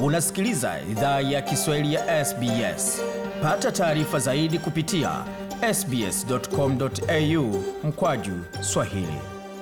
Unasikiliza idhaa ya Kiswahili ya SBS. Pata taarifa zaidi kupitia sbs.com.au mkwaju swahili.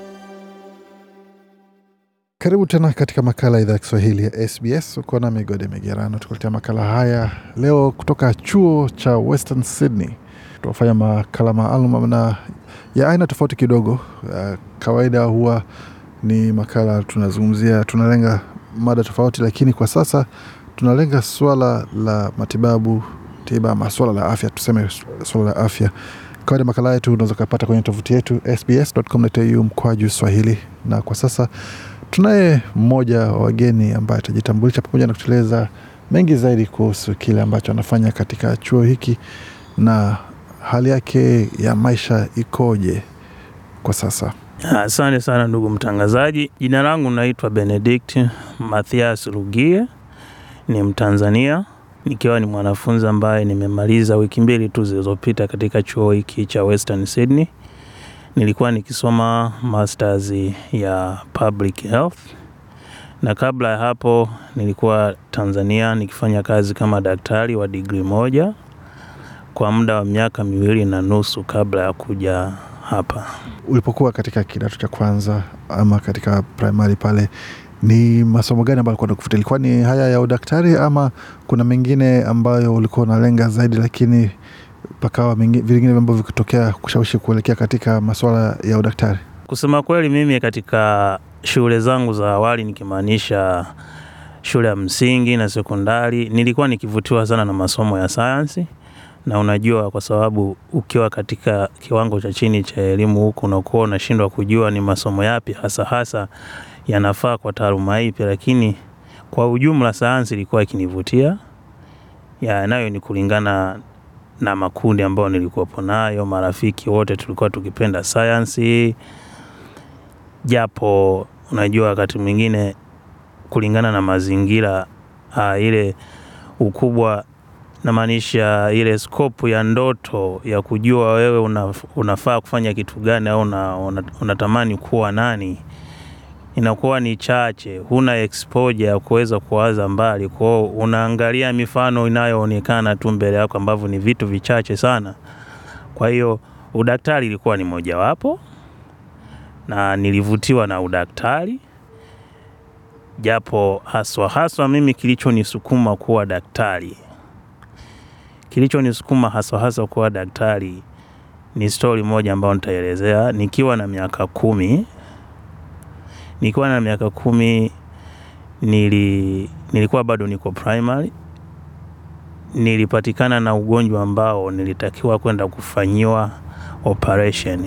Karibu tena katika makala ya idhaa ya Kiswahili ya SBS. Uko na Migode Migerano tukuletea makala haya leo kutoka chuo cha Western Sydney. Tunafanya makala maalum na ya aina tofauti kidogo. Uh, kawaida huwa ni makala tunazungumzia, tunalenga mada tofauti, lakini kwa sasa tunalenga swala la matibabu tiba, ama swala la afya, tuseme swala la afya. Kawaida makala yetu unaweza ukapata kwenye tovuti yetu sbs.com.au mkwaju Swahili, na kwa sasa tunaye mmoja wa wageni ambaye atajitambulisha pamoja na kutueleza mengi zaidi kuhusu kile ambacho anafanya katika chuo hiki na hali yake ya maisha ikoje kwa sasa. Asante sana ndugu mtangazaji. Jina langu naitwa Benedict Mathias Rugie, ni Mtanzania nikiwa ni mwanafunzi ambaye nimemaliza wiki mbili tu zilizopita katika chuo hiki cha Western Sydney. Nilikuwa nikisoma masters ya public health, na kabla ya hapo nilikuwa Tanzania nikifanya kazi kama daktari wa digrii moja kwa muda wa miaka miwili na nusu kabla ya kuja hapa. Ulipokuwa katika kidato cha kwanza ama katika primary pale, ni masomo gani ambayo ulikuwa unakufuta? Ilikuwa ni haya ya udaktari ama kuna mengine ambayo ulikuwa unalenga zaidi, lakini pakawa vingine ambavyo vikitokea kushawishi kuelekea katika masuala ya udaktari? Kusema kweli, mimi katika shule zangu za awali nikimaanisha shule ya msingi na sekondari, nilikuwa nikivutiwa sana na masomo ya sayansi na unajua, kwa sababu ukiwa katika kiwango cha chini cha elimu huku unakuwa unashindwa kujua ni masomo yapi hasa hasa yanafaa kwa taaluma ipi, lakini kwa ujumla sayansi ilikuwa ikinivutia ya nayo ni kulingana na makundi ambayo nilikuwepo nayo, marafiki wote tulikuwa tukipenda sayansi, japo unajua wakati mwingine kulingana na mazingira ah, ile ukubwa namaanisha ile skopu ya ndoto ya kujua wewe una, unafaa kufanya kitu gani au una, una, unatamani kuwa nani inakuwa ni chache, huna exposure ya kuweza kuwaza mbali. Kwao unaangalia mifano inayoonekana tu mbele yako ambavyo ni vitu vichache sana. Kwa hiyo udaktari ilikuwa ni mojawapo, na nilivutiwa na udaktari, japo haswa haswa mimi kilichonisukuma kuwa daktari kilichonisukuma haswa haswa kuwa daktari ni stori moja ambayo nitaelezea. Nikiwa na miaka kumi, nikiwa na miaka kumi nili, nilikuwa bado niko primary, nilipatikana na ugonjwa ambao nilitakiwa kwenda kufanyiwa operation.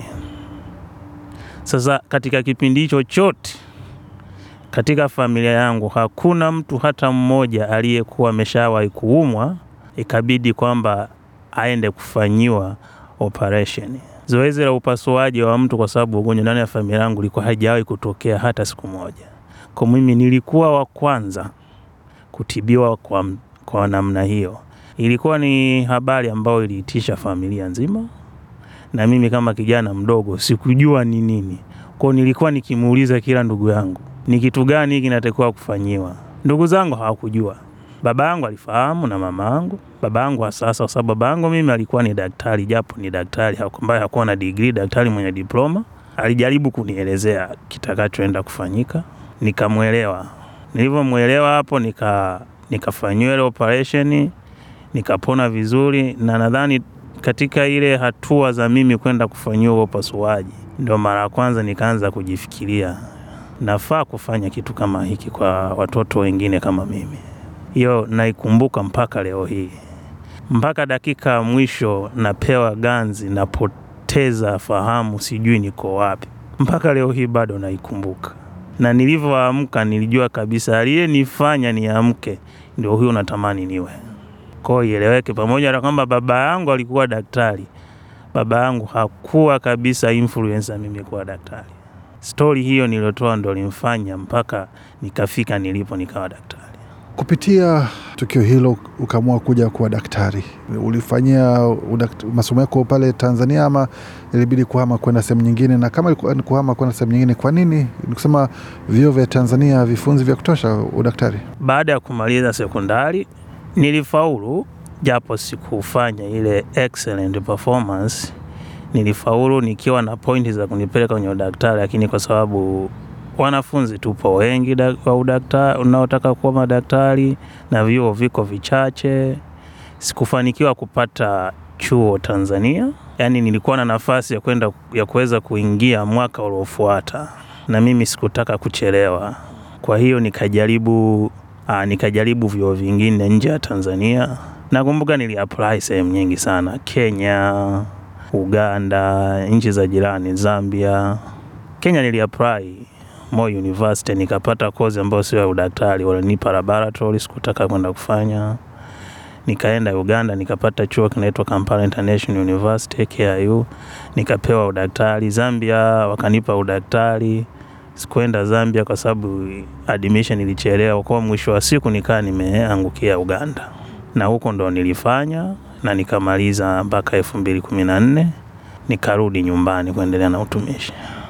Sasa katika kipindi hicho chote katika familia yangu hakuna mtu hata mmoja aliyekuwa ameshawahi kuumwa ikabidi kwamba aende kufanyiwa operation. Zoezi la upasuaji wa mtu kwa sababu ugonjwa ndani ya familia yangu ilikuwa haijawahi kutokea hata siku moja. Kwa mimi nilikuwa wa kwanza kutibiwa kwa, kwa namna hiyo. Ilikuwa ni habari ambayo iliitisha familia nzima, na mimi kama kijana mdogo sikujua ni nini. Kwa nilikuwa nikimuuliza kila ndugu yangu, ni kitu gani kinatakiwa kufanyiwa? Ndugu zangu hawakujua. Baba yangu alifahamu na mama yangu. Baba yangu wa sasa, kwa sababu baba yangu mimi alikuwa ni daktari, japo ni daktari ambaye hakuwa na degree, daktari mwenye diploma. Alijaribu kunielezea kitakachoenda kufanyika, nikamwelewa. Nilivyomwelewa hapo, nika nikafanyiwa ile operation, nikapona vizuri, na nadhani katika ile hatua za mimi kwenda kufanyiwa upasuaji, ndio mara ya kwanza nikaanza kujifikiria nafaa kufanya kitu kama hiki kwa watoto wengine kama mimi hiyo naikumbuka mpaka leo hii, mpaka dakika ya mwisho napewa ganzi, napoteza fahamu, sijui niko wapi. Mpaka leo hii bado naikumbuka, na nilivyoamka nilijua kabisa aliyenifanya niamke ndio huyo natamani niwe. Kwa hiyo ieleweke, pamoja na kwamba baba yangu alikuwa daktari, baba yangu hakuwa kabisa influencer mimi kuwa daktari. Stori hiyo niliotoa ndo limfanya mpaka nikafika nilipo nikawa daktari. kupitia tukio hilo ukaamua kuja kuwa daktari. Ulifanyia udakt- masomo yako pale Tanzania ama ilibidi kuhama kwenda sehemu nyingine? Na kama ilikuwa ni kuhama kwenda sehemu nyingine, kwa nini? Ni kusema vyuo vya Tanzania vifunzi vya kutosha udaktari? Baada ya kumaliza sekondari nilifaulu, japo sikufanya ile excellent performance. Nilifaulu nikiwa na pointi za kunipeleka kwenye udaktari, lakini kwa sababu wanafunzi tupo wengi da- wa udaktari unaotaka kuwa madaktari na vyuo viko vichache, sikufanikiwa kupata chuo Tanzania. Yaani nilikuwa na nafasi ya kwenda ya kuweza kuingia mwaka uliofuata, na mimi sikutaka kuchelewa. Kwa hiyo nikajaribu aa, nikajaribu vyuo vingine nje ya Tanzania. Nakumbuka niliapply sehemu nyingi sana, Kenya, Uganda, nchi za jirani, Zambia. Kenya niliapply Moi University nikapata kozi ambayo sio ya udaktari, walinipa laboratory, sikutaka kwenda kufanya. Nikaenda Uganda nikapata chuo kinaitwa Kampala International University KIU, nikapewa udaktari. Zambia wakanipa udaktari, sikuenda Zambia kwa sababu admission ilichelewa, kwa mwisho wa siku nikaa nimeangukia Uganda, na huko ndo nilifanya na nikamaliza mpaka elfu mbili kumi na nne nikarudi nyumbani kuendelea na utumishi.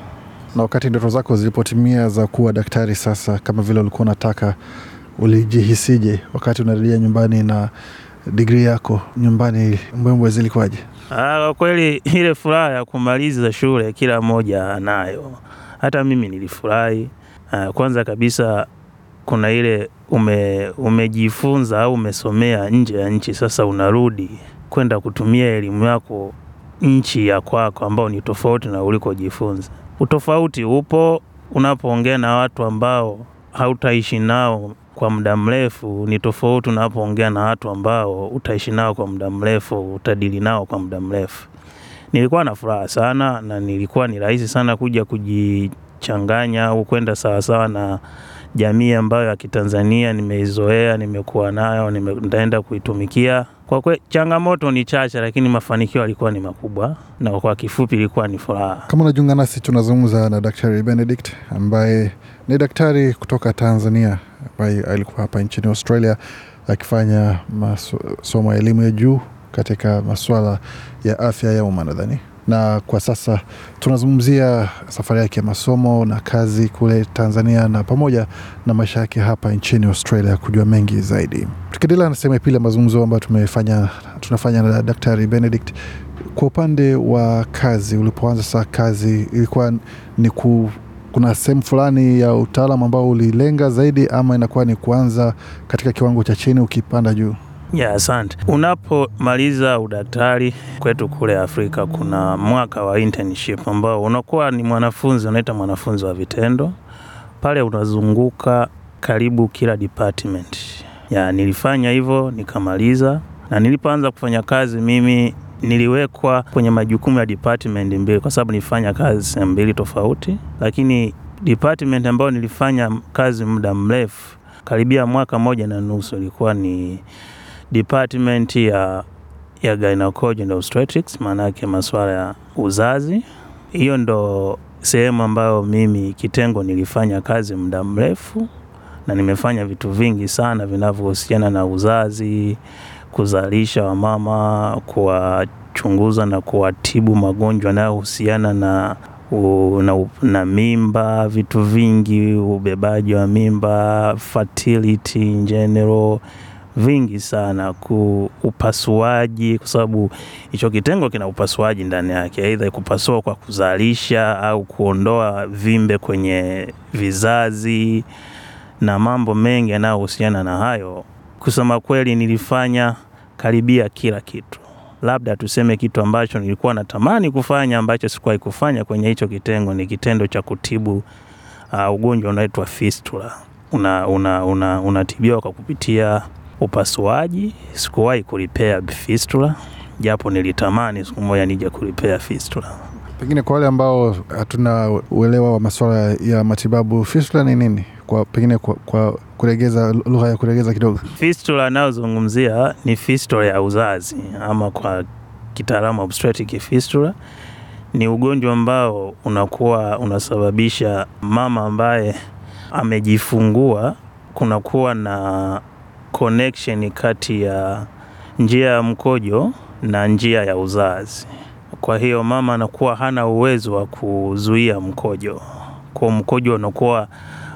Na wakati ndoto zako zilipotimia za kuwa daktari sasa, kama vile ulikuwa unataka, ulijihisije wakati unarejea nyumbani na digrii yako nyumbani? Mbwembwe zilikuwaje? Ah, Kwa kweli ile furaha ya kumaliza shule kila mmoja anayo. Hata mimi nilifurahi. Ah, Kwanza kabisa kuna ile ume, umejifunza au umesomea nje ya nchi, sasa unarudi kwenda kutumia elimu yako nchi ya kwako ambao ni tofauti na ulikojifunza. Utofauti upo unapoongea na watu ambao hautaishi nao kwa muda mrefu, ni tofauti unapoongea na watu ambao utaishi nao kwa muda mrefu, utadili nao kwa muda mrefu. Nilikuwa na furaha sana na nilikuwa ni rahisi sana kuja kujichanganya au kwenda sawasawa na jamii ambayo ya Kitanzania nimeizoea, nimekuwa nayo, nime- nitaenda kuitumikia. Kwa kweli changamoto ni chache, lakini mafanikio yalikuwa ni makubwa, na kwa kifupi ilikuwa ni furaha. Kama unajiunga nasi, tunazungumza na Daktari Benedict ambaye ni daktari kutoka Tanzania ambaye alikuwa hapa nchini Australia akifanya masomo ya elimu ya juu katika masuala ya afya ya umma nadhani, na kwa sasa tunazungumzia safari yake ya masomo na kazi kule Tanzania na pamoja na maisha yake hapa nchini Australia, kujua mengi zaidi. Tukiendelea na sehemu ya pili ya mazungumzo ambayo tumefanya tunafanya na Daktari Benedict, kwa upande wa kazi, ulipoanza saa kazi ilikuwa ni ku, kuna sehemu fulani ya utaalam ambao ulilenga zaidi, ama inakuwa ni kuanza katika kiwango cha chini ukipanda juu? Ya, asante. Unapomaliza udaktari kwetu kule Afrika, kuna mwaka wa internship ambao unakuwa ni mwanafunzi, unaita mwanafunzi wa vitendo. Pale unazunguka karibu kila department. Ya, nilifanya hivyo nikamaliza, na nilipoanza kufanya kazi mimi niliwekwa kwenye majukumu ya department mbili, kwa sababu nilifanya kazi sehemu mbili tofauti, lakini department ambayo nilifanya kazi muda mrefu karibia mwaka moja na nusu ilikuwa ni department ya, ya gynecology and obstetrics, maana yake masuala ya uzazi. Hiyo ndo sehemu ambayo mimi kitengo nilifanya kazi muda mrefu, na nimefanya vitu vingi sana vinavyohusiana na uzazi, kuzalisha wamama, kuwachunguza na kuwatibu magonjwa yanayohusiana na u- na, u- na mimba, vitu vingi, ubebaji wa mimba, fertility in general vingi sana ku upasuaji, kwa sababu hicho kitengo kina upasuaji ndani yake, aidha kupasua kwa kuzalisha au kuondoa vimbe kwenye vizazi na mambo mengi yanayohusiana na hayo. Kusema kweli, nilifanya karibia kila kitu, labda tuseme kitu ambacho nilikuwa natamani kufanya ambacho sikuwahi kufanya kwenye hicho kitengo ni kitendo cha kutibu uh, ugonjwa unaitwa fistula. Unatibiwa una, una, unatibiwa kwa kupitia upasuaji. Sikuwahi kulipea fistula, japo nilitamani siku moja nije kulipea fistula. Pengine kwa wale ambao hatuna uelewa wa masuala ya matibabu, fistula ni nini? Kwa pengine kwa, kwa kuregeza lugha ya kuregeza kidogo. Fistula anayozungumzia ni fistula ya uzazi ama kwa kitaalamu obstetric fistula. Ni ugonjwa ambao unakuwa unasababisha mama ambaye amejifungua kunakuwa na connection kati ya njia ya mkojo na njia ya uzazi. Kwa hiyo mama anakuwa hana uwezo wa kuzuia mkojo, kwa mkojo unakuwa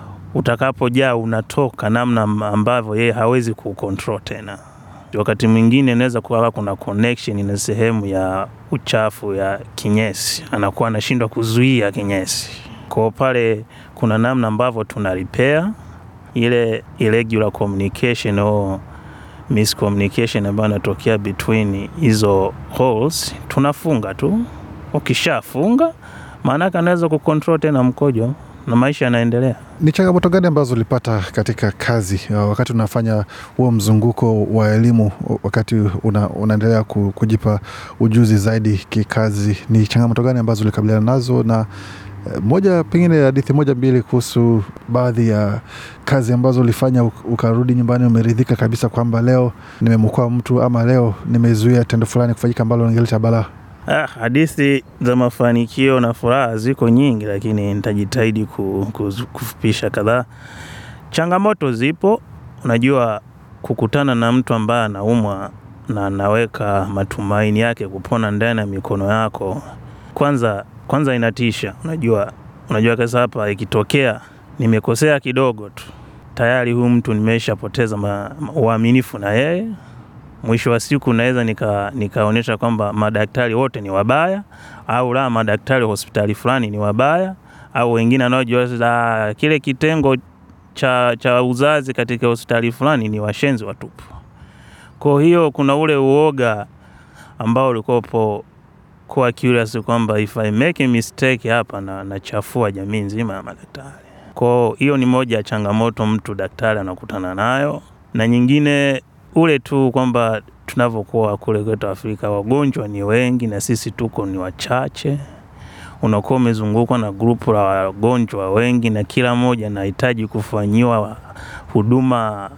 utakapojaa unatoka namna ambavyo yeye hawezi kucontrol tena. Wakati mwingine inaweza kuwa kuna connection na sehemu ya uchafu ya kinyesi, anakuwa anashindwa kuzuia kinyesi. Kwa pale kuna namna ambavyo tuna repair ile irregular communication au miscommunication ambayo inatokea between hizo holes, tunafunga tu. Ukishafunga maanake anaweza kucontrol tena mkojo na maisha yanaendelea. Ni changamoto gani ambazo ulipata katika kazi uh, wakati unafanya huo mzunguko wa elimu, wakati una, unaendelea ku- kujipa ujuzi zaidi kikazi? Ni changamoto gani ambazo ulikabiliana nazo, na eh, moja pengine hadithi moja mbili kuhusu baadhi ya kazi ambazo ulifanya uk- ukarudi nyumbani umeridhika kabisa kwamba leo nimemwokoa mtu ama leo nimezuia tendo fulani kufanyika ambalo lingeleta balaa? Ah, hadithi za mafanikio na furaha ziko nyingi, lakini nitajitahidi ku, ku, kufupisha kadhaa. Changamoto zipo, unajua kukutana na mtu ambaye anaumwa na anaweka matumaini yake kupona ndani ya mikono yako, kwanza kwanza inatisha. Unajua, unajua kasa hapa ikitokea nimekosea kidogo tu, tayari huyu mtu nimeshapoteza ma- ma- uaminifu na yeye mwisho wa siku naweza nika nikaonyesha kwamba madaktari wote ni wabaya, au la madaktari wa hospitali fulani ni wabaya, au wengine wanaojua la kile kitengo cha, cha uzazi katika hospitali fulani ni washenzi watupu. Kwa hiyo kuna ule uoga ambao ulikopo kuwa curious kwamba if I make a mistake hapa na nachafua jamii nzima ya madaktari. Kwa hiyo ni moja ya changamoto mtu daktari anakutana nayo, na nyingine ule tu kwamba tunavyokuwa kule kwetu Afrika wagonjwa ni wengi na sisi tuko ni wachache. Unakuwa umezungukwa na grupu la wagonjwa wengi, na kila mmoja anahitaji kufanyiwa huduma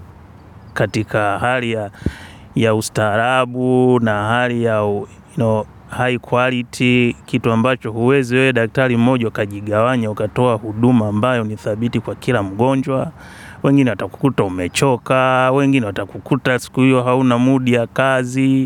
katika hali ya, ya ustaarabu na hali ya you know, high quality, kitu ambacho huwezi wewe daktari mmoja ukajigawanya ukatoa huduma ambayo ni thabiti kwa kila mgonjwa. Wengine watakukuta umechoka, wengine watakukuta siku hiyo hauna mudi ya kazi,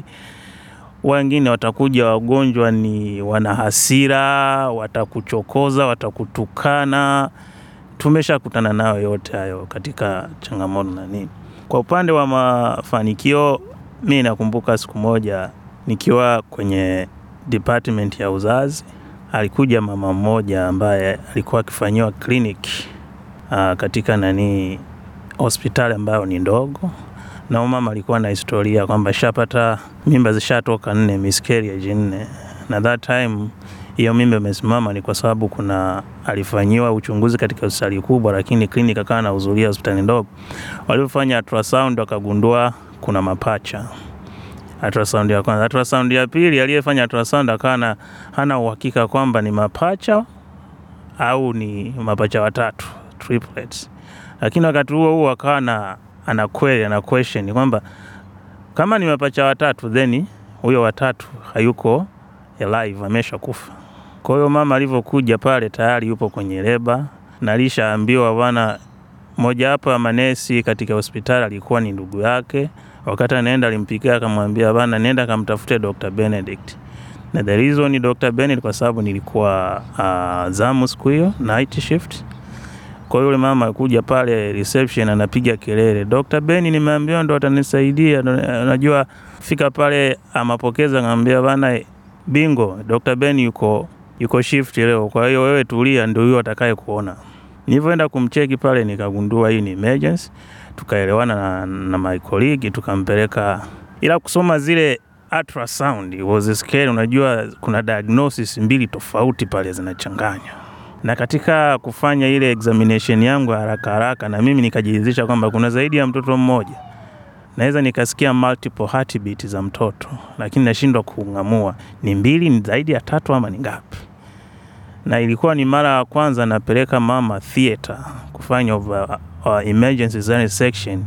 wengine watakuja wagonjwa ni wana hasira, watakuchokoza, watakutukana. Tumeshakutana nayo yote hayo katika changamoto na nini. Kwa upande wa mafanikio, mi nakumbuka siku moja nikiwa kwenye department ya uzazi, alikuja mama mmoja ambaye alikuwa akifanyiwa kliniki uh, katika nani hospitali ambayo ni ndogo, na huyu mama alikuwa na historia kwamba shapata mimba zishatoka nne, miscarriage nne, na that time hiyo mimba imesimama ni kwa sababu kuna alifanyiwa uchunguzi katika hospitali kubwa, lakini kliniki akawa anahudhuria hospitali ndogo. Walipofanya ultrasound wakagundua kuna mapacha ultrasound ya kwanza. Ultrasound ya pili, aliyefanya ultrasound akawa na- hana uhakika kwamba ni mapacha au ni mapacha watatu triplets, lakini wakati huo huo akawa na ana query ana question kwamba kama ni mapacha watatu then huyo watatu hayuko alive, ameshakufa. Kwa hiyo mama alivyokuja pale tayari yupo kwenye leba na alishaambiwa bwana, mojawapo ya manesi katika hospitali alikuwa ni ndugu yake. Wakati anaenda alimpikia akamwambia, bana, nenda kamtafute Dr. Benedict. Na the reason ni Dr. Benedict kwa sababu nilikuwa uh, zamu siku hiyo night shift. Kwa hiyo yule mama kuja pale reception anapiga kelele, Dr. Beni nimeambiwa ndo atanisaidia. ndo- Unajua fika pale amapokeza ngambia bana, bingo, Dr. Beni yuko yuko shift leo, kwa hiyo wewe tulia, ndio huyo atakaye kuona. Nilivyoenda kumcheki pale nikagundua hii ni emergency, tukaelewana na, na my colleague tukampeleka, ila kusoma zile ultrasound was scary. Unajua kuna diagnosis mbili tofauti pale zinachanganya, na katika kufanya ile examination yangu ya haraka haraka, na mimi nikajiridhisha kwamba kuna zaidi ya mtoto mmoja. Naweza nikasikia multiple heartbeat za mtoto, lakini nashindwa kung'amua ni mbili, ni zaidi ya tatu ama ni ngapi na ilikuwa ni mara ya kwanza napeleka mama theater kufanya over, uh, emergency cesarean section.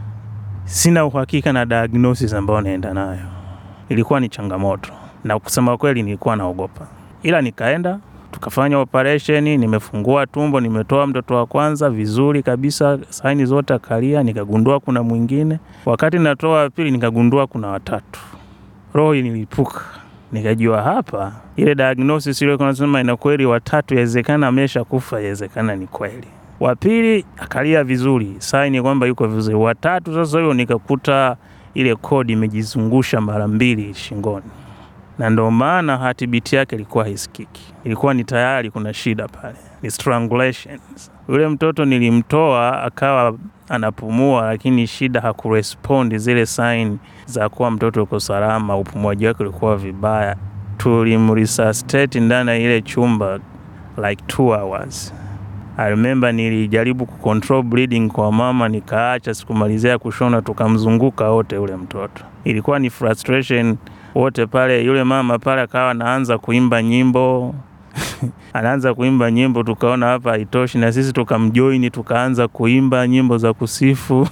Sina uhakika na diagnosis ambayo naenda nayo, ilikuwa ni changamoto, na kusema kweli nilikuwa naogopa, ila nikaenda tukafanya operation, nimefungua tumbo, nimetoa mtoto wa kwanza vizuri kabisa, saini zote akalia, nikagundua kuna mwingine. Wakati natoa wa pili, nikagundua kuna watatu. Roho inilipuka, nikajua hapa ile diagnosis ile nasema ina kweli, watatu yawezekana amesha kufa, yawezekana ni kweli. Wa pili akalia vizuri, saini kwamba yuko vizuri. Watatu sasa hiyo nikakuta ile kodi imejizungusha mara mbili shingoni na ndio maana hatibiti yake ilikuwa haisikiki, ilikuwa ni tayari kuna shida pale, ni strangulation. Yule mtoto nilimtoa akawa anapumua, lakini shida hakurespondi zile sign za kuwa mtoto uko salama, upumuaji wake ulikuwa vibaya. Tulimresuscitate ndani ya ile chumba like two hours. I remember nilijaribu kucontrol bleeding kwa mama, nikaacha, sikumalizia kushona, tukamzunguka wote yule mtoto. Ilikuwa ni frustration wote pale. Yule mama pale akawa anaanza kuimba nyimbo anaanza kuimba nyimbo, tukaona hapa haitoshi, na sisi tukamjoini, tukaanza kuimba nyimbo za kusifu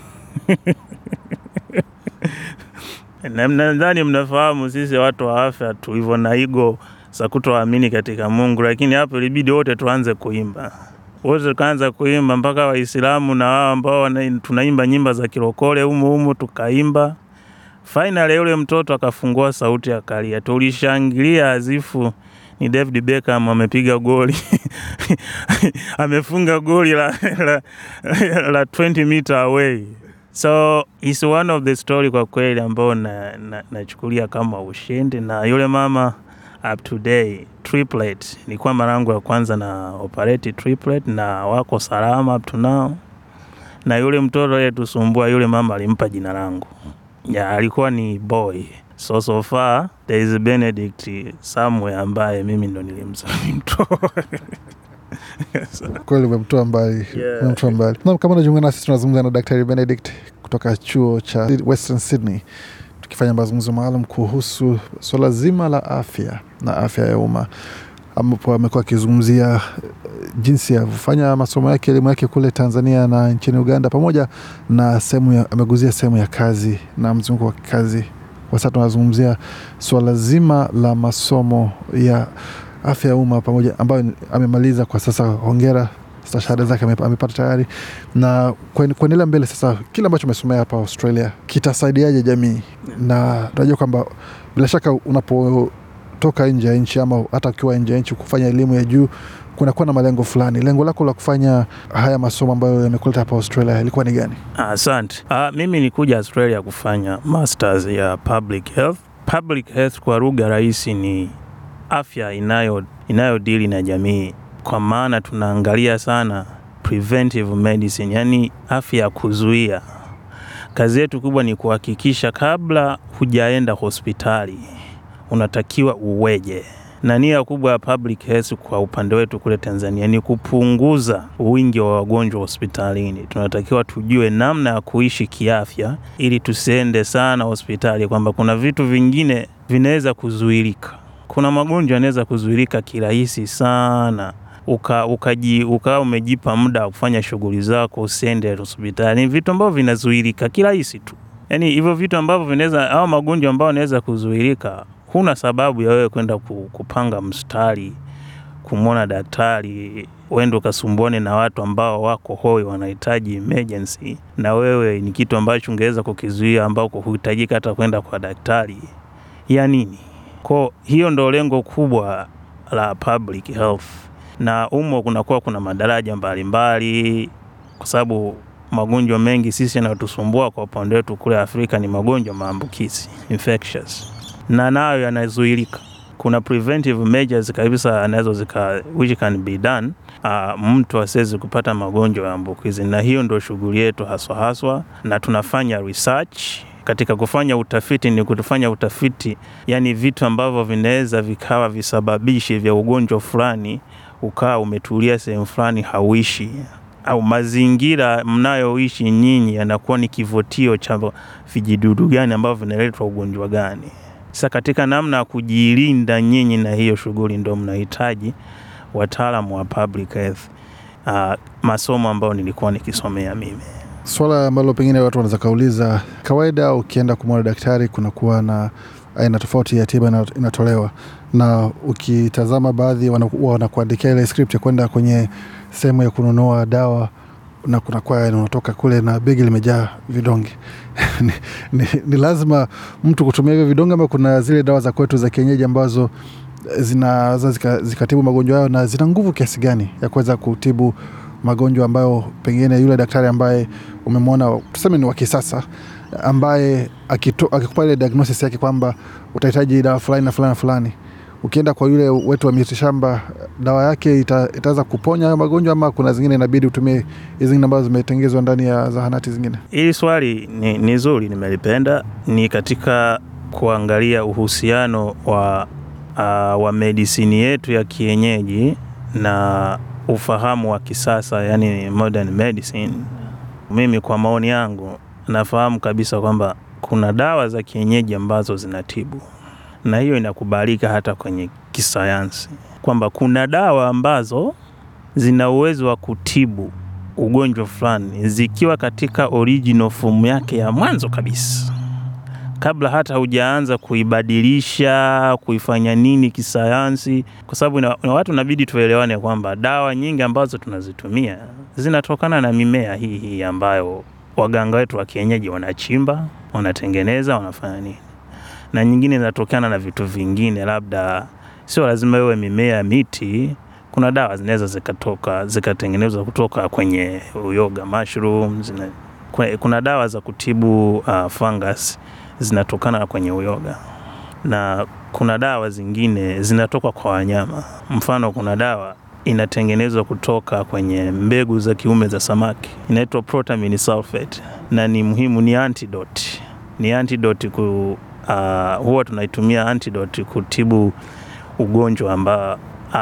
na nadhani mnafahamu sisi watu wa afya tulivyo na igo za kutoamini katika Mungu, lakini hapo ilibidi wote tuanze kuimba wote tukaanza kuimba mpaka Waislamu na wao ambao tunaimba nyimba za kirokole humu humu tukaimba. Finally yule mtoto akafungua sauti akalia, tulishangilia azifu ni David Beckham amepiga goli amefunga goli la, la, la 20 meter away. So it's one of the story kwa kweli ambao nachukulia na, na kama ushindi, na yule mama up to day triplet, nilikuwa mara yangu ya kwanza na operate triplet na wako salama up to now, na yule mtoto yetusumbua yule mama alimpa jina langu ya alikuwa ni boy so so far there is Benedict somewhere ambaye mimi ndo nilimzaa mtoto kweli umemtoa mbali, Yeah. umemtoa mbali. Naam, kama unajiunga nasi tunazungumza na Daktari Benedict kutoka chuo cha Western Sydney tukifanya mazungumzo maalum kuhusu swala zima la afya na afya ya umma ambapo amekuwa akizungumzia eh, jinsi ya kufanya masomo yake elimu yake kule Tanzania na nchini Uganda, pamoja na sehemu ya, ameguzia sehemu ya kazi na mzunguko wa kazi. Kwa sasa tunazungumzia swala zima la masomo ya afya ya umma pamoja, ambayo ni- amemaliza kwa sasa. Hongera, stashahada zake ame- amepata tayari, na kuen- kuendelea mbele sasa, kile ambacho umesomea hapa Australia kitasaidiaje jamii? Na tunajua kwamba bila shaka unapotoka nje ya nchi ama hata ukiwa nje ya nchi kufanya elimu ya juu kunakuwa na malengo fulani. Lengo lako la kufanya haya masomo ambayo yamekuleta hapa Australia ilikuwa ni gani? Asante. Ah, mimi nikuja Australia kufanya masters ya public health. Public health kwa lugha rahisi ni afya inayo inayodili na jamii, kwa maana tunaangalia sana preventive medicine, yani afya ya kuzuia. Kazi yetu kubwa ni kuhakikisha kabla hujaenda hospitali unatakiwa uweje na nia kubwa ya public health kwa upande wetu kule Tanzania ni kupunguza wingi wa wagonjwa hospitalini. Tunatakiwa tujue namna ya kuishi kiafya ili tusiende sana hospitali, kwamba kuna vitu vingine vinaweza kuzuilika. Kuna magonjwa yanaweza kuzuilika kirahisi sana uka, ukaji, ukawa umejipa muda wa kufanya shughuli zako, usiende hospitali. Ni vitu ambavyo vinazuilika kirahisi tu, yaani hivyo vitu ambavyo vinaweza au magonjwa ambayo yanaweza kuzuilika huna sababu ya wewe kwenda ku- kupanga mstari kumwona daktari, uende ukasumbuane na watu ambao wako hoi, wanahitaji emergency, na wewe ni kitu ambacho ungeweza kukizuia, ambako huhitajika hata kwenda kwa daktari ya nini? Kwa hiyo ndo lengo kubwa la public health, na umo kunakuwa kuna madaraja mbalimbali, kwa sababu magonjwa mengi sisi yanayotusumbua kwa upande wetu kule Afrika ni magonjwa maambukizi infectious na nayo yanazuilika. Kuna preventive measures kabisa anazo zika which can be done uh, mtu asiwezi kupata magonjwa ya ambukizi, na hiyo ndio shughuli yetu haswa haswa, na tunafanya research katika kufanya utafiti. Ni kutufanya utafiti, yani vitu ambavyo vinaweza vikawa visababishi vya ugonjwa fulani, ukawa umetulia sehemu fulani hauishi au mazingira mnayoishi nyinyi yanakuwa ni kivutio cha vijidudu gani ambavyo vinaletwa ugonjwa gani. Sasa katika namna ya kujilinda nyinyi na hiyo shughuli, ndo mnahitaji wataalamu wa public health, uh, masomo ambayo nilikuwa nikisomea mimi. Swala ambalo pengine watu wanaweza kauliza, kawaida ukienda kumwona daktari kunakuwa na aina tofauti ya tiba ina- inatolewa, na ukitazama baadhi wana- huwa wanakuandikia ile script ya kwenda kwenye sehemu ya kununua dawa na kunakuwa yani unatoka kule na begi limejaa vidonge ni, ni, ni lazima mtu kutumia hivyo vidonge ama kuna zile dawa za kwetu za kienyeji ambazo zinaweza zika- zikatibu magonjwa hayo na zina nguvu kiasi gani ya kuweza kutibu magonjwa ambayo pengine yule daktari ambaye umemwona tuseme ni wa kisasa ambaye akito- akikupa ile diagnosis yake kwamba utahitaji dawa fulani na fulani na fulani ukienda kwa yule wetu wa mitishamba dawa yake ita, itaweza kuponya hayo magonjwa ama kuna zingine inabidi utumie hizi zingine ambazo zimetengezwa ndani ya zahanati zingine Hili swali ni, ni zuri, nimelipenda. Ni katika kuangalia uhusiano wa, uh, wa medisini yetu ya kienyeji na ufahamu wa kisasa, yani modern medicine. Mimi kwa maoni yangu nafahamu kabisa kwamba kuna dawa za kienyeji ambazo zinatibu, na hiyo inakubalika hata kwenye kisayansi kwamba kuna dawa ambazo zina uwezo wa kutibu ugonjwa fulani zikiwa katika original form yake ya mwanzo kabisa, kabla hata hujaanza kuibadilisha kuifanya nini kisayansi, kwa sababu na, na watu inabidi tuelewane kwamba dawa nyingi ambazo tunazitumia zinatokana na mimea hii hii ambayo waganga wetu wa kienyeji wanachimba, wanatengeneza, wanafanya nini, na nyingine zinatokana na vitu vingine, labda sio lazima iwe mimea, miti kuna dawa zinaweza zikatoka zikatengenezwa kutoka kwenye uyoga mushrooms. Zina, kwe- kuna dawa za kutibu uh, fungus zinatokana kwenye uyoga, na kuna dawa zingine zinatoka kwa wanyama. Mfano, kuna dawa inatengenezwa kutoka kwenye mbegu za kiume za samaki, inaitwa protamine sulfate, na ni muhimu, ni antidote, ni antidote ku, uh, huwa tunaitumia antidote kutibu ugonjwa ambao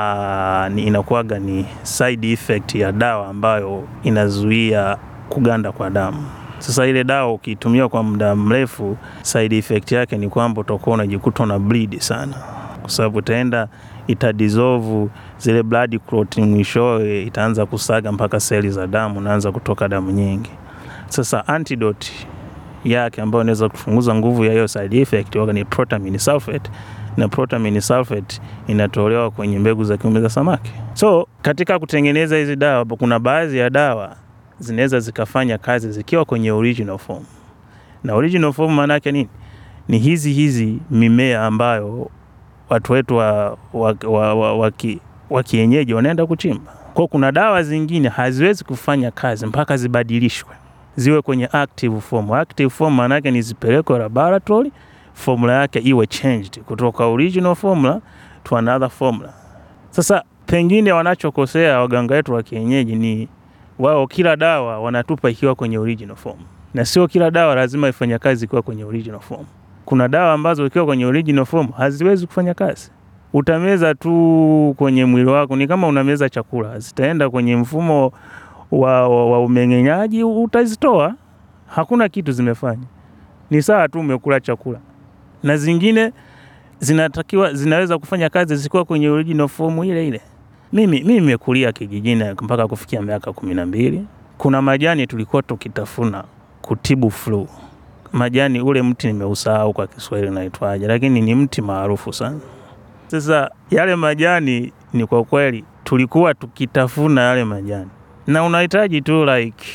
uh, ni inakuwaga ni side effect ya dawa ambayo inazuia kuganda kwa damu. Sasa ile dawa ukiitumia kwa muda mrefu, side effect yake ni kwamba utakuwa unajikuta una bleed sana, kwa sababu itaenda itadissolve zile blood clot, mwishowe itaanza kusaga mpaka seli za damu, naanza kutoka damu nyingi. Sasa antidote yake ambayo inaweza kupunguza nguvu ya hiyo side effect waga ni protamine sulfate na protamine sulfate inatolewa kwenye mbegu za kiume za samaki. So katika kutengeneza hizi dawa, kuna baadhi ya dawa zinaweza zikafanya kazi zikiwa kwenye original form, na original form maana yake nini? Ni hizi hizi mimea ambayo watu wetu wa, wa, wa, wa, wa, ki- wa kienyeji wanaenda kuchimba. Kwa kuna dawa zingine haziwezi kufanya kazi mpaka zibadilishwe ziwe kwenye active form. Active form maana yake ni zipelekwe laboratory formula yake iwe changed kutoka original formula to another formula. Sasa pengine wanachokosea waganga wetu wa kienyeji ni wao, kila dawa wanatupa ikiwa kwenye original form, na sio kila dawa lazima ifanye kazi ikiwa kwenye original form. Kuna dawa ambazo ikiwa kwenye original form haziwezi kufanya kazi, utameza tu kwenye mwili wako, ni kama unameza chakula, zitaenda kwenye mfumo wa, wa, wa umeng'enyaji, utazitoa, hakuna kitu zimefanya, ni sawa tu umekula chakula na zingine zinatakiwa zinaweza kufanya kazi zikiwa kwenye original form ile ile. Mimi mimi nimekulia kijijini mpaka kufikia miaka kumi na mbili. Kuna majani tulikuwa tukitafuna kutibu flu. Majani ule mti nimeusahau kwa Kiswahili naitwaje, lakini ni mti maarufu sana. Sasa yale majani ni kwa kweli tulikuwa tukitafuna yale majani, na unahitaji tu like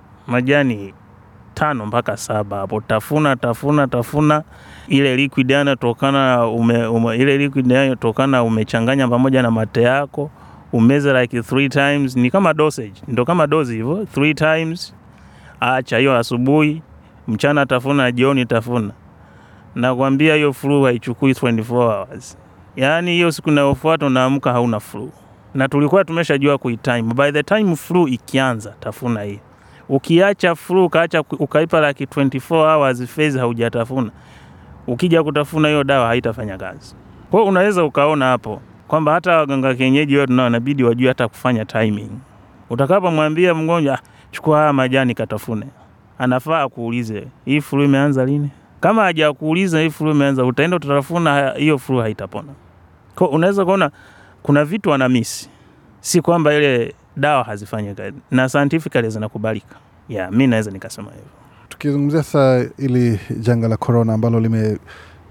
majani tano mpaka saba hapo, tafuna tafuna tafuna ile liquid yanatokana ume, ume, ile liquid yanatokana umechanganya pamoja na mate yako umeze like three times, ni kama dosage, ndo kama dozi hivyo, three times. Acha hiyo asubuhi, mchana tafuna, jioni tafuna. Nakwambia hiyo flu haichukui 24 hours, yaani hiyo siku inayofuata unaamka hauna flu, na tulikuwa tumeshajua kuitime. By the time flu ikianza, tafuna hii Ukiacha flu ukaacha ukaipa like 24 hours phase haujatafuna, ukija kutafuna hiyo dawa haitafanya kazi. Kwa hiyo unaweza ukaona hapo kwamba hata waganga kienyeji wao tunao inabidi wajue hata kufanya timing. Utakapomwambia mgonjwa "Ah, chukua haya majani katafune, anafaa kuulize hii flu imeanza lini. Kama hajakuuliza hii flu imeanza, utaenda utatafuna, hiyo flu haitapona. Kwa hiyo unaweza kuona kuna vitu ana miss, si kwamba ile dawa hazifanyi kazi na scientifically zinakubalika. Yeah, mi naweza nikasema hivyo. Tukizungumzia sasa ili janga la korona ambalo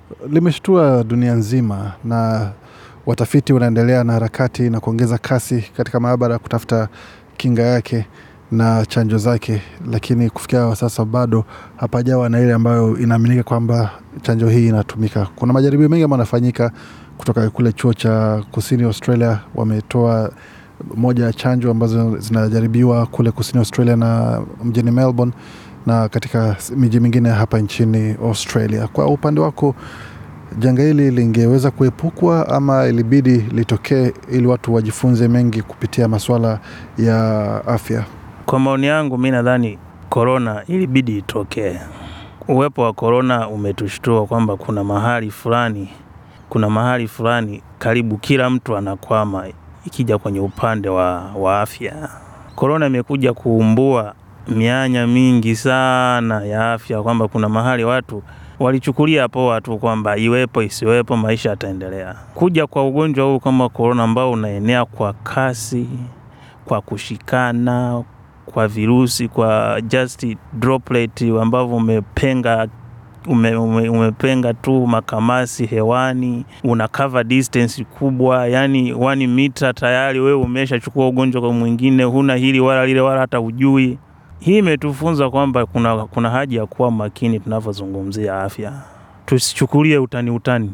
limeshtua dunia nzima na watafiti wanaendelea na harakati na kuongeza kasi katika maabara kutafuta kinga yake na chanjo zake, lakini kufikia sasa bado hapajawa na ile ambayo inaaminika kwamba chanjo hii inatumika. Kuna majaribio mengi ambayo yanafanyika kutoka kule chuo cha kusini Australia, wametoa moja ya chanjo ambazo zinajaribiwa kule kusini Australia na mjini Melbourne na katika miji mingine hapa nchini Australia. Kwa upande wako, janga hili lingeweza kuepukwa ama ilibidi litokee ili watu wajifunze mengi kupitia masuala ya afya? Kwa maoni yangu, mi nadhani korona ilibidi itokee. Uwepo wa korona umetushtua kwamba kuna mahali fulani, kuna mahali fulani karibu kila mtu anakwama ikija kwenye upande wa, wa afya. Korona imekuja kuumbua mianya mingi sana ya afya, kwamba kuna mahali watu walichukulia poa tu kwamba iwepo isiwepo, maisha yataendelea. Kuja kwa ugonjwa huu kama korona ambao unaenea kwa kasi, kwa kushikana kwa virusi, kwa just droplet ambavyo umepenga ume, ume, umepenga tu makamasi hewani, una cover distance kubwa, yani one mita, tayari wewe umeshachukua ugonjwa kwa mwingine, huna hili wala lile wala hata ujui. Hii imetufunza kwamba kuna, kuna haja ya kuwa makini tunavyozungumzia afya, tusichukulie utani utani,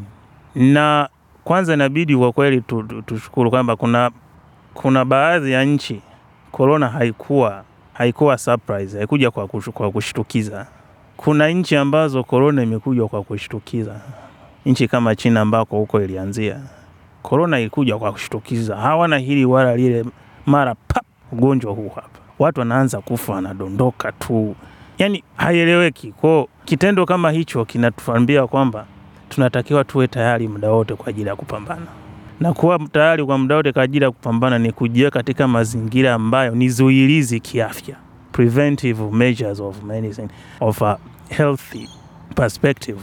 na kwanza inabidi kwa kweli tu- tu- tushukuru kwamba kuna, kuna baadhi ya nchi korona haikuwa haikuwa surprise, haikuja kwa, kush, kwa kushtukiza. Kuna nchi ambazo korona imekuja kwa kushtukiza, nchi kama China ambako huko ilianzia korona, ilikuja kwa kushtukiza, hawana hili wala lile, mara pap, ugonjwa huu hapa, watu wanaanza kufa, wanadondoka tu, yani haieleweki. Kwao kitendo kama hicho kinatuambia kwamba tunatakiwa tuwe tayari muda wote kwa ajili ya kupambana na kuwa tayari kwa muda wote kwa ajili ya kupambana ni kujiweka katika mazingira ambayo ni zuilizi kiafya, preventive measures of medicine of a healthy perspective.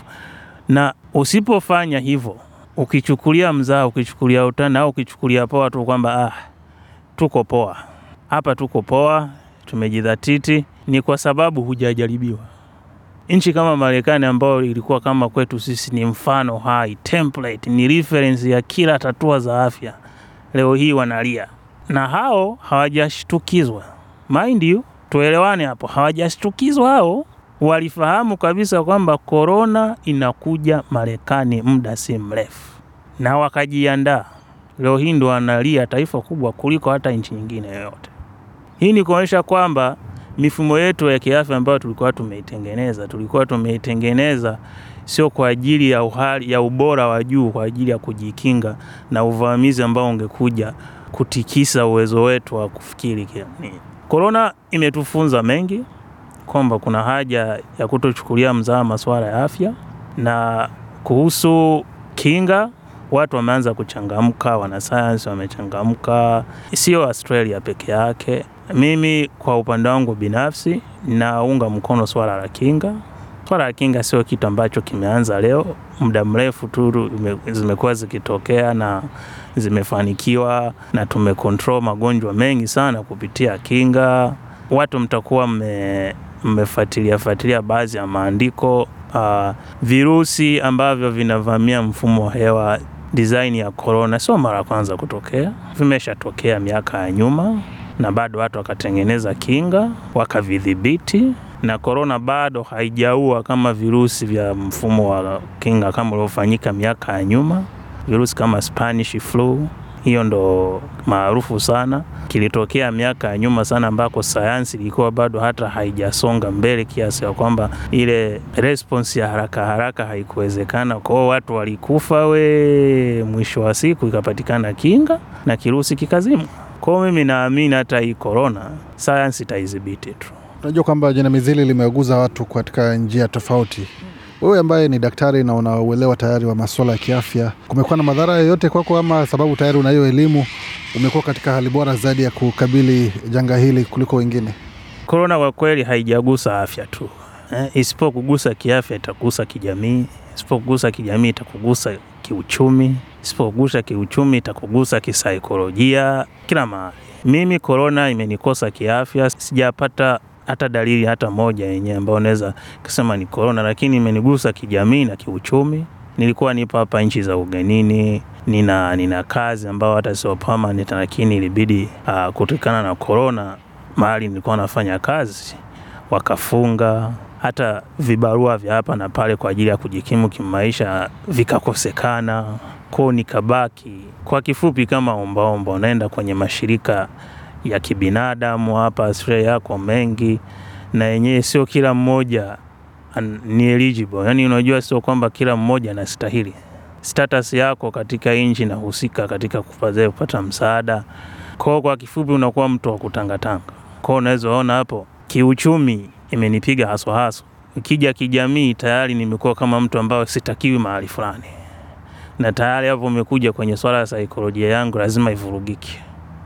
Na usipofanya hivyo, ukichukulia mzaa, ukichukulia utani au ukichukulia poa tu kwamba ah, tuko poa hapa, tuko poa, tumejidhatiti, ni kwa sababu hujajaribiwa. Nchi kama Marekani ambayo ilikuwa kama kwetu sisi ni mfano hai, template, ni reference ya kila tatua za afya, leo hii wanalia, na hao hawajashtukizwa. Mind you, tuelewane hapo, hawajashtukizwa hao, walifahamu kabisa kwamba korona inakuja Marekani muda si mrefu, na wakajiandaa. Leo hii ndo wanalia, taifa kubwa kuliko hata nchi nyingine yoyote. Hii ni kuonyesha kwamba mifumo yetu ya kiafya ambayo tulikuwa tumeitengeneza tulikuwa tumeitengeneza sio kwa ajili ya uhali, ya ubora wa juu, kwa ajili ya kujikinga na uvamizi ambao ungekuja kutikisa uwezo wetu wa kufikiri. Korona imetufunza mengi kwamba kuna haja ya kutochukulia mzaha masuala ya afya, na kuhusu kinga watu wameanza kuchangamka, wanasayansi wamechangamka, sio Australia peke yake. Mimi kwa upande wangu binafsi naunga mkono swala la kinga. Swala la kinga sio kitu ambacho kimeanza leo, muda mrefu tu zimekuwa zikitokea na zimefanikiwa, na tumekontrol magonjwa mengi sana kupitia kinga. Watu mtakuwa mmefuatilia fuatilia baadhi ya maandiko uh, virusi ambavyo vinavamia mfumo wa hewa design ya corona sio mara ya kwanza kutokea, vimeshatokea miaka ya nyuma na bado watu wakatengeneza kinga wakavidhibiti, na korona bado haijaua kama virusi vya mfumo wa kinga kama uliofanyika miaka ya nyuma. Virusi kama Spanish flu, hiyo ndo maarufu sana, kilitokea miaka ya nyuma sana, ambako sayansi ilikuwa bado hata haijasonga mbele kiasi ya kwamba ile response ya haraka haraka haikuwezekana. Kwao watu walikufa we, mwisho wa siku ikapatikana kinga na kirusi kikazimwa. Kwa mimi naamini hata hii korona sayansi itaidhibiti tu. Unajua kwamba jinamizi hili limeguza watu katika njia tofauti. Wewe ambaye ni daktari na unauelewa tayari wa masuala ya kiafya, kumekuwa na madhara yoyote kwako, ama sababu tayari una hiyo elimu, umekuwa katika hali bora zaidi ya kukabili janga hili kuliko wengine? Korona kwa kweli haijagusa afya tu eh, isipokugusa kiafya itakugusa kijamii, isipokugusa kijamii itakugusa kiuchumi, isipokugusa kiuchumi itakugusa kisaikolojia, kila mahali. Mimi korona imenikosa kiafya, sijapata hata dalili hata moja yenyewe ambayo naweza kusema ni korona, lakini imenigusa kijamii na kiuchumi. nilikuwa nipo hapa nchi za ugenini, nina, nina kazi ambayo hata sio permanent, lakini ilibidi uh, kutokana na corona mahali nilikuwa nafanya kazi wakafunga, hata vibarua vya hapa na pale kwa ajili ya kujikimu kimaisha vikakosekana, kwao nikabaki. Kwa kifupi, kama ombaomba, unaenda kwenye mashirika ya kibinadamu hapa Australia yako mengi, na yenyewe sio kila mmoja an- ni eligible. Yani unajua, sio kwamba kila mmoja anastahili. Status yako katika nchi inahusika katika kupata kupata msaada. Kwa kwa kifupi, unakuwa mtu wa kutangatanga. Kwa unaweza ona hapo, kiuchumi imenipiga haswa haswa. Ikija kijamii, tayari nimekuwa kama mtu ambaye sitakiwi mahali fulani, na tayari hapo umekuja kwenye swala la saikolojia yangu, lazima ivurugike.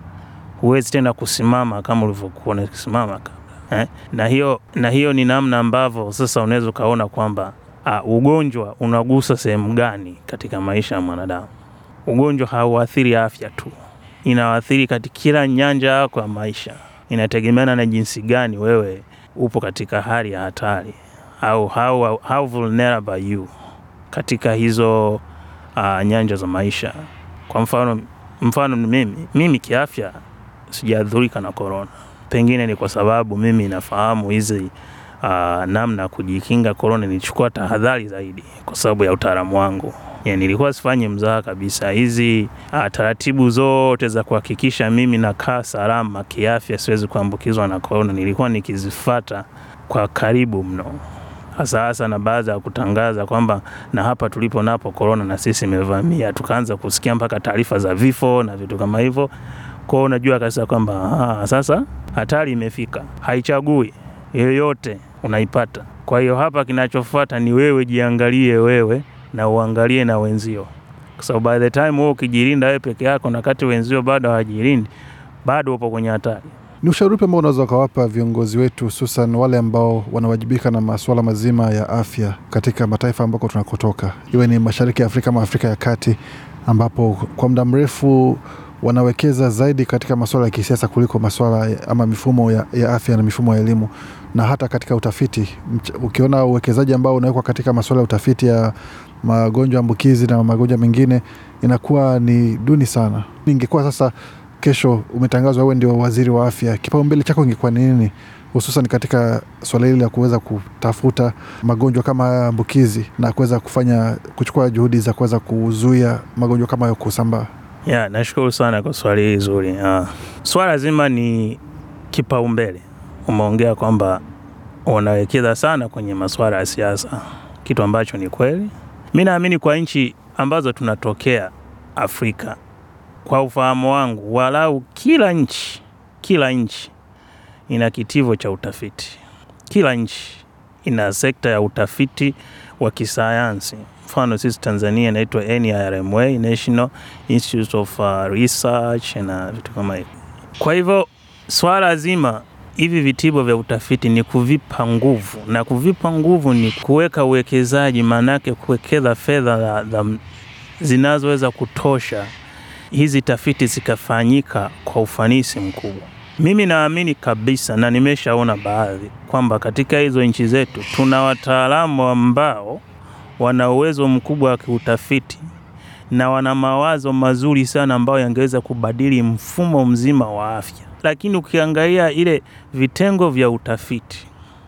Huwezi tena kusimama kama ulivyokuwa unasimama kabla eh? na hiyo na hiyo ni namna ambavyo sasa unaweza ukaona kwamba uh, ugonjwa unagusa sehemu gani katika maisha ya mwanadamu. Ugonjwa hauathiri afya tu, inaathiri katika kila nyanja yako ya maisha. Inategemeana na jinsi gani wewe upo katika hali ya hatari au how, how vulnerable are you katika hizo uh, nyanja za maisha. Kwa mfano, mfano ni mimi, mimi kiafya sijadhurika na korona. Pengine ni kwa sababu mimi nafahamu hizi uh, namna ya kujikinga korona, nilichukua tahadhari zaidi kwa sababu ya utaalamu wangu. Ya, nilikuwa sifanyi mzaha kabisa. Hizi uh, taratibu zote za kuhakikisha mimi nakaa salama kiafya, siwezi kuambukizwa na korona, nilikuwa nikizifata kwa karibu mno, hasa hasa na baada ya kutangaza kwamba na hapa tulipo napo korona na sisi imevamia, tukaanza kusikia mpaka taarifa za vifo na vitu kama hivyo. Kwa hiyo unajua kabisa kwamba ah, sasa hatari imefika, haichagui yoyote, unaipata. Kwa hiyo hapa kinachofuata ni wewe jiangalie wewe na uangalie na wenzio, kwa sababu by the time wewe ukijilinda wewe peke yako na kati wenzio bado hawajilindi, bado upo kwenye hatari. Ni ushauri upi ambao unaweza ukawapa viongozi wetu, hususan wale ambao wanawajibika na masuala mazima ya afya katika mataifa ambako tunakotoka, iwe ni mashariki ya Afrika ama Afrika ya kati, ambapo kwa muda mrefu wanawekeza zaidi katika masuala ya kisiasa kuliko masuala ya- ama mifumo ya, ya afya na mifumo ya elimu na hata katika utafiti. Mch- Ukiona uwekezaji ambao unawekwa katika masuala ya utafiti ya magonjwa ambukizi na magonjwa mengine inakuwa ni duni sana. Ingekuwa sasa kesho umetangazwa wewe ndio waziri wa afya, kipaumbele chako ingekuwa ni nini, hususan katika swala hili la kuweza kutafuta magonjwa kama haya ambukizi na kuweza kufanya kuchukua juhudi za kuweza kuzuia magonjwa kama hayo kusambaa? Ya, nashukuru sana kwa swali hili zuri. Uh, swala zima ni kipaumbele. Umeongea kwamba wanawekeza sana kwenye masuala ya siasa, kitu ambacho ni kweli. Mi naamini kwa nchi ambazo tunatokea Afrika, kwa ufahamu wangu, walau kila nchi kila nchi ina kitivo cha utafiti. Kila nchi ina sekta ya utafiti wa kisayansi. Mfano sisi Tanzania inaitwa NIRMA, National Institute of uh, Research na vitu kama hivyo. Kwa hivyo swala zima hivi vitivo vya utafiti ni kuvipa nguvu, na kuvipa nguvu ni kuweka uwekezaji, maanake kuwekeza fedha za- za- zinazoweza kutosha hizi tafiti zikafanyika kwa ufanisi mkubwa. Mimi naamini kabisa na nimeshaona baadhi kwamba katika hizo nchi zetu tuna wataalamu ambao wana uwezo mkubwa wa kiutafiti na wana mawazo mazuri sana ambayo yangeweza kubadili mfumo mzima wa afya. Lakini ukiangalia ile vitengo vya utafiti,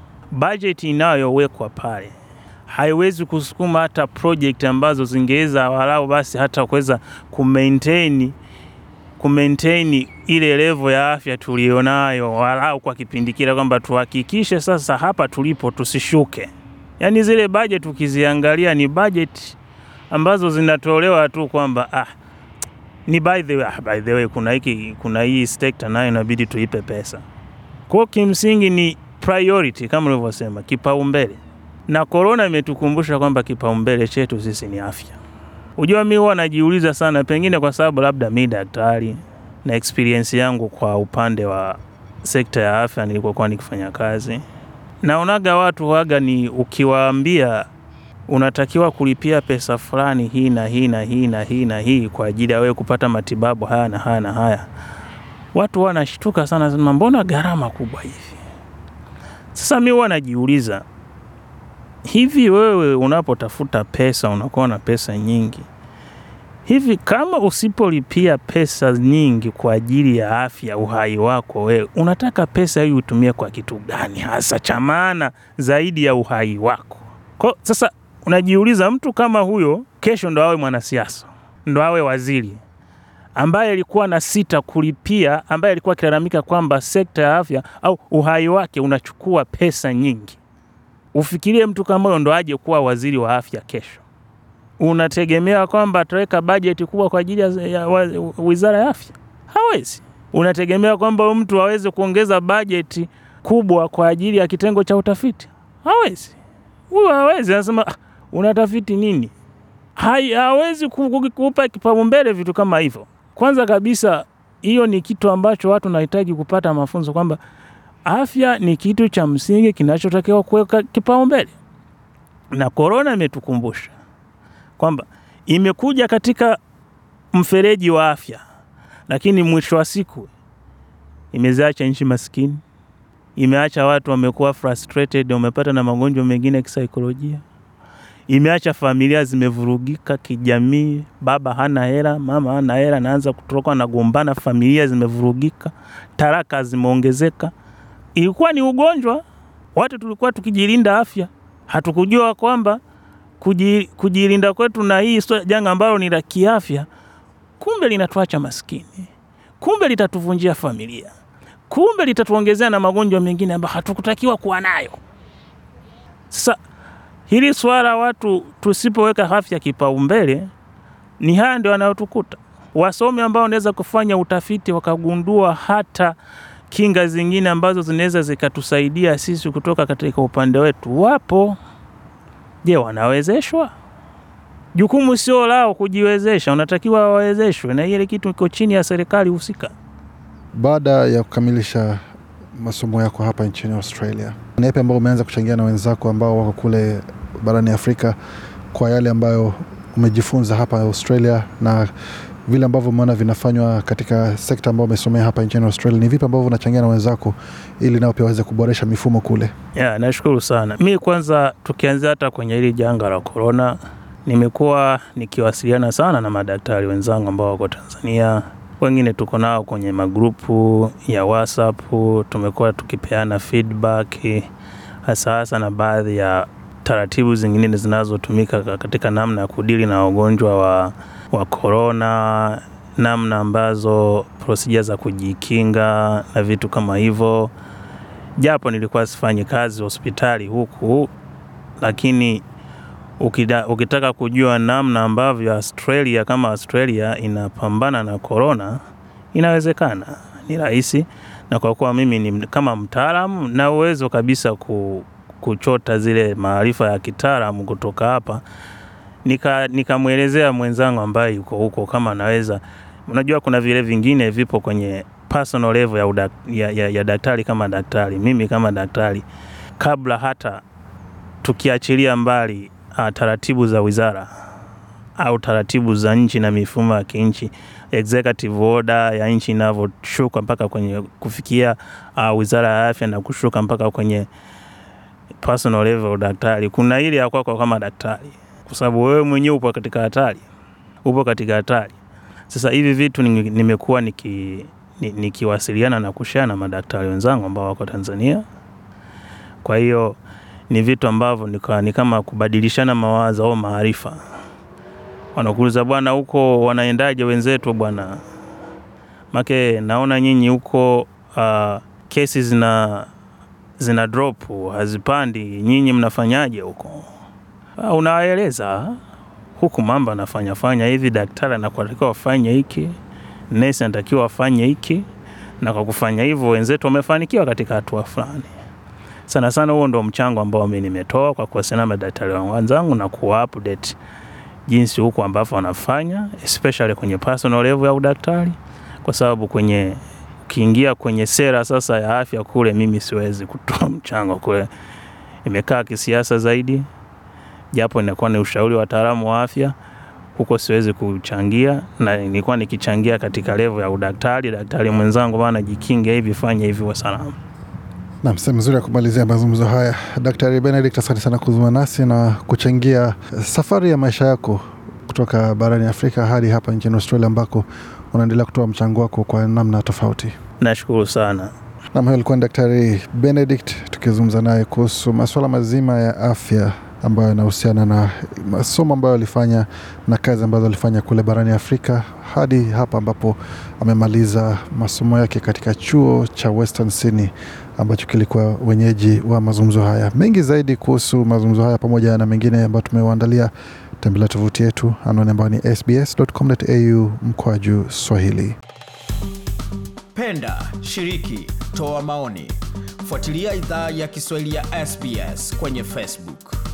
bajeti inayowekwa pale haiwezi kusukuma hata project ambazo zingeweza walau basi hata kuweza kumaintain kumaintain ile level ya afya tulionayo walau kwa kipindi kile, kwamba tuhakikishe sasa hapa tulipo tusishuke. Yaani zile budget ukiziangalia ni budget ambazo zinatolewa tu kwamba ah, ni by the way, ah, by the way kuna hiki kuna hii sekta nayo inabidi tuipe pesa. Kwa hiyo kimsingi ni priority kama ulivyosema, kipaumbele. Na korona imetukumbusha kwamba kipaumbele chetu sisi ni afya. Unajua, mi huwa najiuliza sana, pengine kwa sababu labda mi daktari na experience yangu kwa upande wa sekta ya afya nilikokuwa nikifanya kazi, naonaga watu waga ni ukiwaambia unatakiwa kulipia pesa fulani hii na hii na hii na hii na hii kwa ajili ya wewe kupata matibabu haya na haya na haya, watu wanashtuka sana, sema mbona gharama kubwa hivi? Sasa mi huwa najiuliza hivi wewe unapotafuta pesa unakuwa na pesa nyingi hivi, kama usipolipia pesa nyingi kwa ajili ya afya uhai wako, wewe unataka pesa hii utumie kwa kitu gani hasa cha maana zaidi ya uhai wako? Kwa sasa unajiuliza, mtu kama huyo kesho ndo awe mwanasiasa, ndo awe waziri ambaye alikuwa na sita kulipia, ambaye alikuwa akilalamika kwamba sekta ya afya au uhai wake unachukua pesa nyingi. Ufikirie mtu kama huyo ndo aje kuwa waziri wa afya kesho, unategemea kwamba ataweka bajeti kubwa kwa ajili ya, ya wa- wizara ya afya? Hawezi. Unategemea kwamba mtu aweze kuongeza bajeti kubwa kwa ajili ya kitengo cha utafiti? Hawezi. Huyo hawezi. Anasema "Ah, unatafiti nini? Hai, hawezi ku- ku- kupa kipaumbele vitu kama hivyo. Kwanza kabisa, hiyo ni kitu ambacho watu wanahitaji kupata mafunzo kwamba afya ni kitu cha msingi kinachotakiwa kuweka kipaumbele, na korona imetukumbusha kwamba imekuja katika mfereji wa afya, lakini mwisho wa siku imeziacha nchi maskini, imeacha watu wamekuwa frustrated, wamepata na magonjwa mengine ya kisaikolojia imeacha familia zimevurugika kijamii. Baba hana hela, mama hana hela, naanza kutoka nagombana, familia zimevurugika, taraka zimeongezeka. Ilikuwa ni ugonjwa, watu tulikuwa tukijilinda afya, hatukujua kwamba kuji, kujilinda kwetu na hii sio janga ambalo ni la kiafya, kumbe linatuacha maskini, kumbe litatuvunjia familia, kumbe litatuongezea na magonjwa mengine ambayo hatukutakiwa kuwa nayo. Sasa hili swala watu tusipoweka afya kipaumbele, ni haya ndio yanayotukuta. Wasomi ambao wanaweza kufanya utafiti wakagundua hata kinga zingine ambazo zinaweza zikatusaidia sisi kutoka katika upande wetu wapo. Je, wanawezeshwa? Jukumu sio lao kujiwezesha, unatakiwa wawezeshwe, na ile kitu iko chini ya serikali husika. Baada ya kukamilisha masomo yako hapa nchini Australia, ni yapi ambao umeanza kuchangia na wenzako ambao wako kule barani Afrika kwa yale ambayo umejifunza hapa Australia na vile ambavyo umeona vinafanywa katika sekta ambayo umesomea hapa nchini Australia? Ni vipi ambavyo unachangia na wenzako ili nao pia waweze kuboresha mifumo kule? Ya, nashukuru sana. Mi kwanza, tukianzia hata kwenye hili janga la korona, nimekuwa nikiwasiliana sana na madaktari wenzangu ambao wako Tanzania. Wengine tuko nao kwenye magrupu ya WhatsApp, tumekuwa tukipeana feedback hasa hasa na baadhi ya taratibu zingine zinazotumika katika namna ya kudili na wagonjwa wa wa korona, namna ambazo prosija za kujikinga na vitu kama hivyo japo nilikuwa sifanyi kazi hospitali huku, lakini ukida, ukitaka kujua namna ambavyo Australia kama Australia inapambana na korona, inawezekana, ni rahisi, na kwa kuwa mimi ni kama mtaalamu na uwezo kabisa ku, kuchota zile maarifa ya kitaalamu kutoka hapa, nika nikamwelezea mwenzangu ambaye yuko huko kama anaweza. Unajua kuna vile vingine vipo kwenye personal level ya, udak, ya, ya, ya daktari kama daktari, mimi kama daktari, kabla hata tukiachilia mbali uh, taratibu za wizara au taratibu za nchi na mifumo ya kinchi, executive order ya nchi inavyoshuka mpaka kwenye kufikia uh, wizara ya afya na kushuka mpaka kwenye personal level daktari, kuna ile ya kwako kama daktari, kwa sababu wewe mwenyewe upo katika hatari, upo katika hatari. Sasa hivi vitu ni- nimekuwa niki ni- nikiwasiliana na kushare na madaktari wenzangu ambao wako Tanzania. Kwa hiyo ni vitu ambavyo nika- ni kama kubadilishana mawazo au maarifa. Wanakuuliza bwana, huko wanaendaje wenzetu bwana? Make naona nyinyi huko uh, kesi zina zina drop hazipandi, nyinyi mnafanyaje huko? Ah, Unawaeleza huku mambo anafanya fanya hivi, daktari anakuatakiwa wafanye hiki, nesi anatakiwa wafanye hiki, na kwa kufanya hivyo wenzetu wamefanikiwa katika hatua fulani. Sana sana huo ndo mchango ambao mimi nimetoa kwa kuwasiliana na madaktari wangu wenzangu na kuwa update jinsi huko ambavyo wanafanya especially kwenye personal level ya udaktari, kwa sababu kwenye ukiingia kwenye sera sasa ya afya kule, mimi siwezi kutoa mchango kule, imekaa kisiasa zaidi, japo inakuwa ni ushauri wa wataalamu wa afya huko siwezi kuchangia, na nilikuwa nikichangia katika level ya udaktari. Daktari mwenzangu bana, jikinge hivi, fanya hivi, wa salama. Nam, sehemu nzuri ya kumalizia mazungumzo haya. Daktari Benedict, asante sana kuzungumza nasi na kuchangia safari ya maisha yako kutoka barani Afrika hadi hapa nchini Australia ambako unaendelea kutoa mchango wako kwa namna tofauti. Nashukuru sana. Nam, huyo alikuwa ni Daktari Benedict tukizungumza naye kuhusu masuala mazima ya afya ambayo yanahusiana na masomo ambayo alifanya na kazi ambazo alifanya kule barani Afrika hadi hapa ambapo amemaliza masomo yake katika chuo cha Western Sydney ambacho kilikuwa wenyeji wa mazungumzo haya. Mengi zaidi kuhusu mazungumzo haya pamoja na mengine ambayo tumewaandalia, tembelea tovuti yetu anwani ambayo ni sbs.com.au mkwaju Swahili. Penda, shiriki, toa maoni. Fuatilia idhaa ya Kiswahili ya SBS kwenye Facebook.